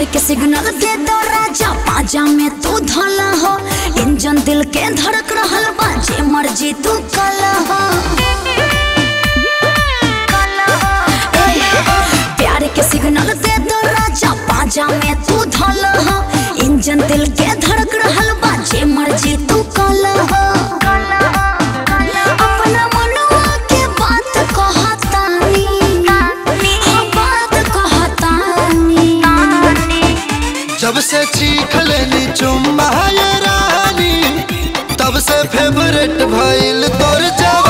के सिग्नल दे दो राजा पाजा में तू धला हो इंजन दिल के धड़क रहल बा जे मर्जी तू कला हो ए, प्यार के सिग्नल दे दो राजा पाजा में तू धला हो इंजन दिल के धड़क रहल बा जे मर्जी तू कला हो अपना मनवा के बात कहतानी हाँ, बात कहतानी जब से चीख लेनी चुम्मा ये रानी तब से फेवरेट भइल तोर जवानी